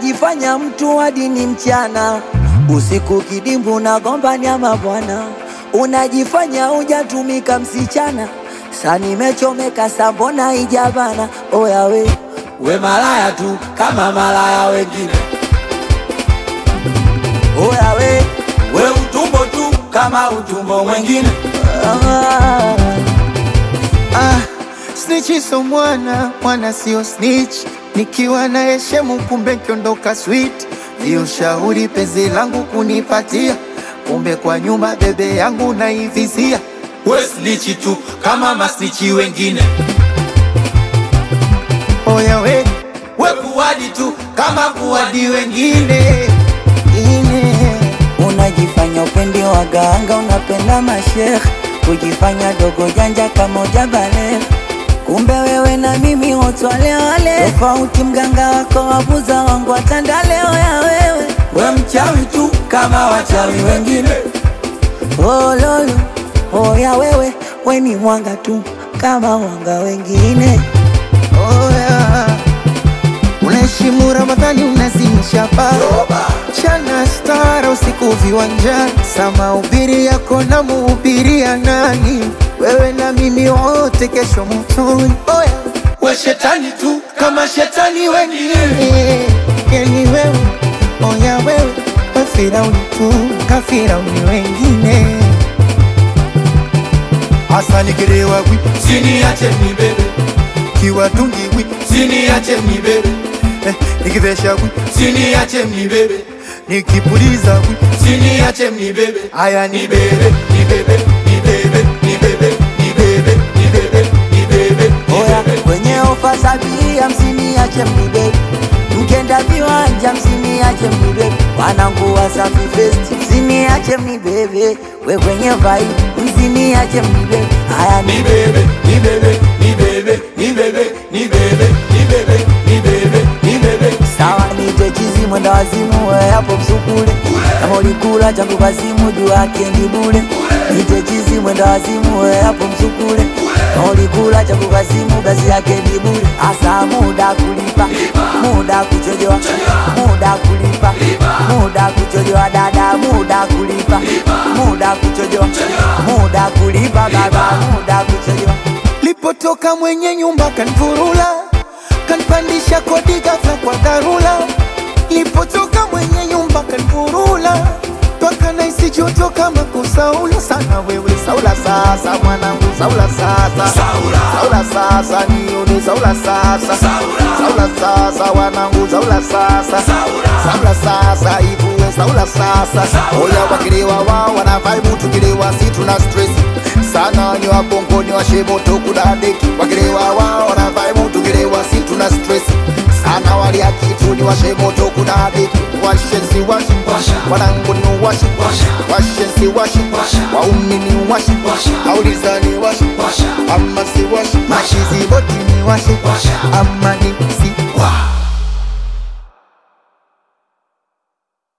unajifanya mtu hadi ni mchana, usiku kidimbu na gomba nyama bwana, unajifanya hujatumika msichana, sa nimechomeka sambona ijabana. Oya we we malaya tu kama malaya wengine, oya we we utumbo tu kama utumbo mwengine. Ah. Ah, snitch so mwana mwana sio snitch, nikiwa na heshemu kumbe kiondoka sweet. Ndio shauri penzi langu kunipatia, kumbe kwa nyumba bebe yangu naivizia. We snichi tu kama masnichi wengine, Oya we we kuwadi tu kama kuwadi wengine. ine ine Unajifanya upendi waganga, unapenda mashekh, kujifanya dogo janja kama ujabale. Kumbe wewe na mimi wote wale wale, tofauti mganga wako wabuza wangu watandale. Oya wewe We mchawi tu kama wachawi wengine. oh, lolo oya wewe we ni mwanga tu kama wanga wengine. Oya, unaheshimu Ramadhani, unazimisha paa chana stara usiku viwanjani, sama ubiri yako na muhubiria nani? Wewe na mimi wote kesho motoni. Oya, We shetani tu kama shetani wengine. eh, yani wewe, oya wewe, we Firauni tu kafirauni wengine. Hasa nikirewa wi Siniache nibebe, kiwatungi wi siniache nibebe, eh, nikivesha wi siniache nibebe, nikipuliza wi siniache nibebe. haya ni Nibebe, nibebe, nibebe, nibebe, nibebe, nibebe, nibebe, Oya nibebe. kwenye ofa sabia msiniache mnibebe, mkenda viwanja msiniache mnibebe, wanangu Wasafi Fest msiniache mnibebe, we kwenye vibe msiniache mnibebe. Haya ni Nibebe, nibebe, nibebe, nibebe, nibebe, nibebe, nibebe, nibebe. sawa, nite chizi mwenda wazimu, we hapo msukule, kama ulikula changu kazimu juu yake ni bure. Nite chizi mwenda wazimu, we hapo msukule, kama ulikula changu kazimu kazi yake ni bure. Asa muda kulipa, muda kuchojoa, muda kulipa, muda kuchojoa dada, muda kulipa, muda kuchojoa, muda kulipa baba, muda kuchojoa. Lipotoka mwenye nyumba kanvurula, kanpandisha kodi ghafla kwa dharura. Lipotoka mwenye nyumba kanvurula, mpaka naisi joto kama kusaula sana. Wewe saula sasa, mwanangu saula sasa, Saula. saula sasa, nione saula sasa, Saula. saula sasa, wanangu saula sasa, Saula. saula sasa, ivuwe saula sasa. Saula. Oya wakilewa wao wana vibe, tukilewa si tuna stress sana ni wabongo ni washemoto kuna deki wakilewa wao wana vibe, tukilewa si tuna stress sana walia kitu ni washemoto kuna deki washensi washi Washa. wanangu ni washi Washa. washensi washi Washa. waumi ni washi Washa. auliza ni washi Washa. ama si washi Washa. mashizi boti ni washi Washa. ama ni si Wa.